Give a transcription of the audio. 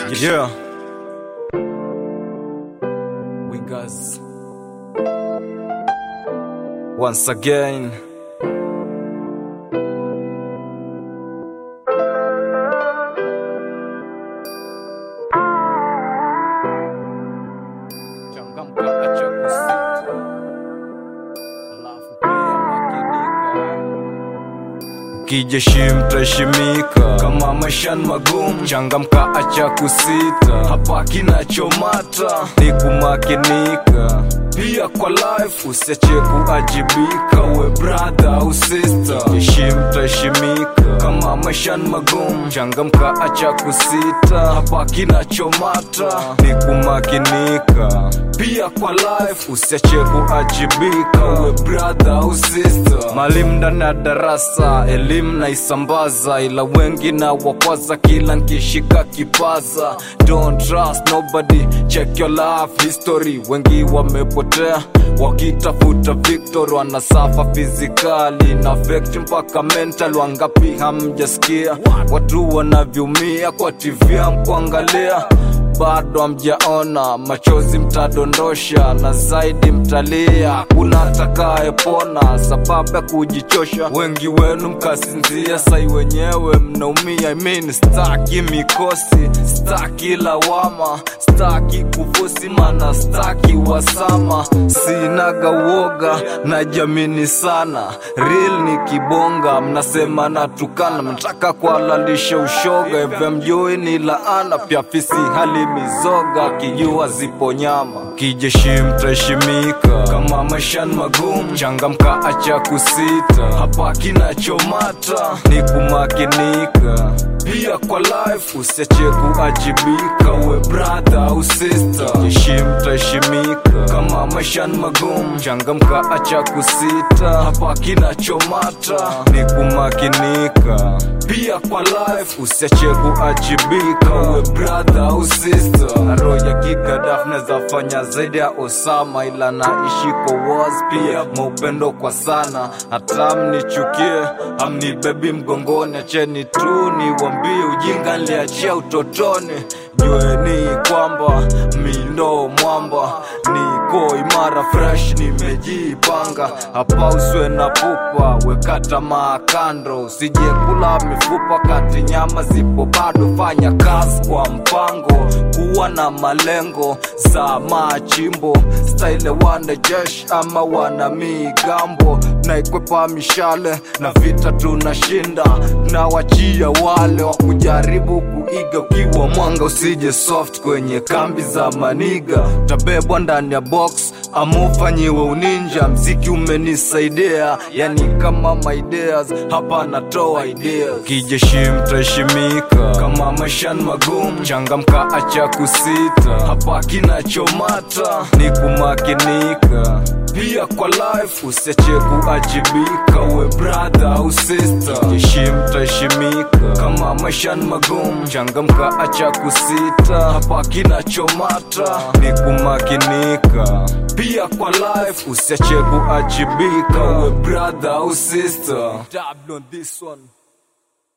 Yeah. Wingers. Once again. Changamka, acha kusita. Alafu pia makinika. Kijeshi mtaheshimika kama maisha ni magumu, changamka, acha kusita. Hapa kinachomata ni kumakinika, pia kwa life usiache kuajibika, we brother au sister. Kijeshi mtaheshimika kama maisha ni magumu, changamka, acha kusita. Hapa kinachomata ni kumakinika, pia kwa life usiache kuajibika, we brother au sister. Mwalimu ndani ya darasa, elimu naisambaza, ila wengi na wakwaza kila nkishika kipaza. Don't trust nobody, check your life history. Wengi wamepotea wakitafuta victory, wanasafa fizikali na affect mpaka mental. Wangapi hamjasikia watu wanavyoumia kwa TV hamkuangalia bado hamjaona, machozi mtadondosha na zaidi mtalia, hakuna atakayepona sababu ya kujichosha. Wengi wenu mkasinzia, sai wenyewe mnaumia. I mean, staki mikosi, staki lawama, staki kufosi, mana staki wasama. Sinaga uoga na jamini sana, real ni kibonga, mnasema natukana, mnataka kuhalalisha ushoga. FM Joy ni laana, pia fisi hali mizoga, kijua zipo nyama. Kijeshi mtaheshimika kama maisha ni magumu, changamka, acha kusita. Hapa kinachomata ni kumakinika, pia kwa life usiache kuajibika, we brother au sister. Kijeshi mtaheshimika kama maisha ni magumu, changamka, acha kusita. Hapa kinachomata ni kumakinika, pia kwa life usiache kuajibika, we brother au sister. Roho ya kigadaf naweza fanya zaidi ya Osama, ila naishi kwa wars pia maupendo kwa sana, hata mnichukie amnibebi mgongoni, acheni tu niwambie ujinga niliachia utotoni. Jueni kwamba mi ndo mwamba, niko imara fresh, nimejipanga hapa, uswe na pupa, weka tamaa kando, usije kula mifupa kati nyama zipo bado, fanya kazi kwa mpango, kuwa na malengo za machimbo, style wana jesh ama wana migambo, naikwepa mishale na vita tunashinda, na wachia wale wa kujaribu kuiga, ukiwa mwanga usije soft kwenye kambi za maniga, tabebwa ndani ya box ama ufanyiwe uninja. Mziki umenisaidia, yani kama my ideas, hapa natoa ideas. Kijeshi mtaheshimika kama maisha ni magumu, changamka, acha kusita. Hapa kinachomata ni kumakinika, pia kwa life usiache kuajibika, we brother au sister. Kijeshi mtaheshimika kama maisha ni magumu, changamka, acha kusita. Hapa kinachomata ni kumakinika, pia kwa life usiache kuajibika, we brother au sister. Dabble on this one.